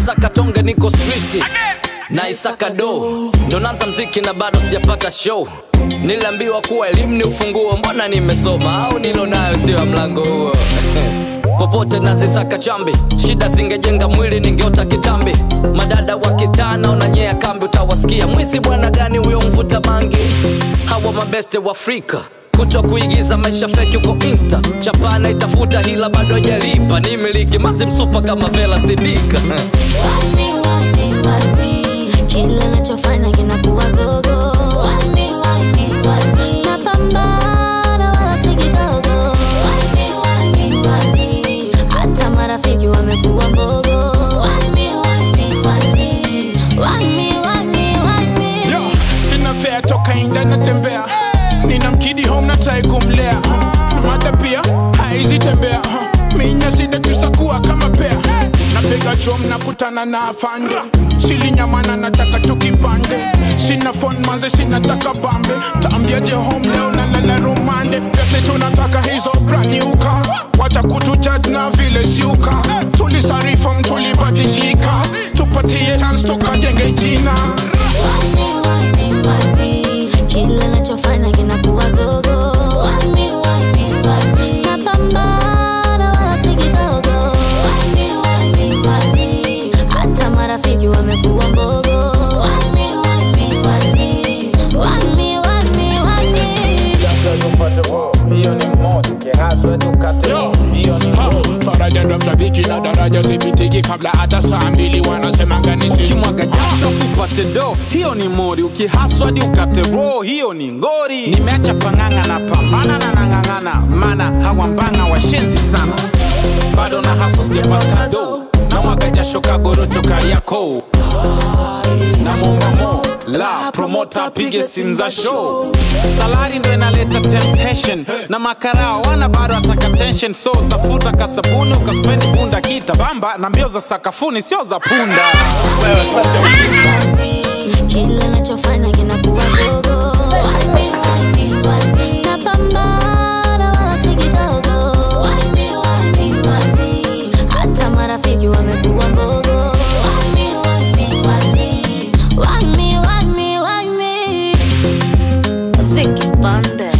nasaka tonge niko street na isaka do ndo nanza mziki na bado sijapata show niliambiwa kuwa elimu ni ufunguo mbona nimesoma au nilo nayo sio ya mlango huo popote nazisaka chambi shida zingejenga mwili ningeota kitambi madada wa kitaa naonanyea kambi utawasikia mwizi bwana gani huyo mvuta bangi hawa mabeste wa afrika kutwa kuigiza maisha feki uko insta chapana itafuta hila bado ajalipa ni miliki mazi msupa kama vela sidika Wani, wani, wani. Kila nachofanya kinakuwa zogo Wani, wani, wani. Napambana wala si kidogo Wani, wani, wani. Hata marafiki wamekuwa mbogo Wani, wani, wani. Wani, wani, wani. Yo, sina fea toka inda natembea nina mkidi home na try kumlea na mata pia haizi tembea huh. minya sida tusakuwa kama pea napiga chom nakutana na afande silinyamana nataka tukipande sina phone manze sinataka bambe taambiaje home leo na lala rumande pese tunataka hizo braniuka wacha kutujudge na vile siuka tulisarifam tulibadilika tupatie chance tukajenge jina Wani, wani, wani. Kila nachofanya kinakuwa zogo Wani, wani, wani. Napambana wala si kidogo Wani, wani, wani. Hata marafiki wamekuwa mbogo Wani, wani, wani. Wani, wani, wani. hiyo ni moto kihaswe tukate Yo. hiyo ni Ha, faraja ndo mshabiki na daraja sipitiki kabla hata saa mbili wanasemanga nisi kimwaga jasho upate do hiyo ni mori ukihaswadi ukate ro hiyo ni ngori nimeacha pang'ang'a na pambana na nang'ang'ana mana hawambanga washenzi sana bado na haso sijapata do na mwaga jasho kagorocho kariako na mombamo la promota apige simu za show salari ndo inaleta temptation na makarao wana bado ataka tension so tafuta kasabuni ukaspendi bunda kita bamba na mbio za sakafuni sio za punda Wani, Kila nachofanya kinakuwa zogo Wani, wani, wani. Napambana wala si kidogo Wani, wani, wani. Hata marafiki wamekuwa mbogo Wani, wani, wani. Wani, wani, wani. Vicky Bande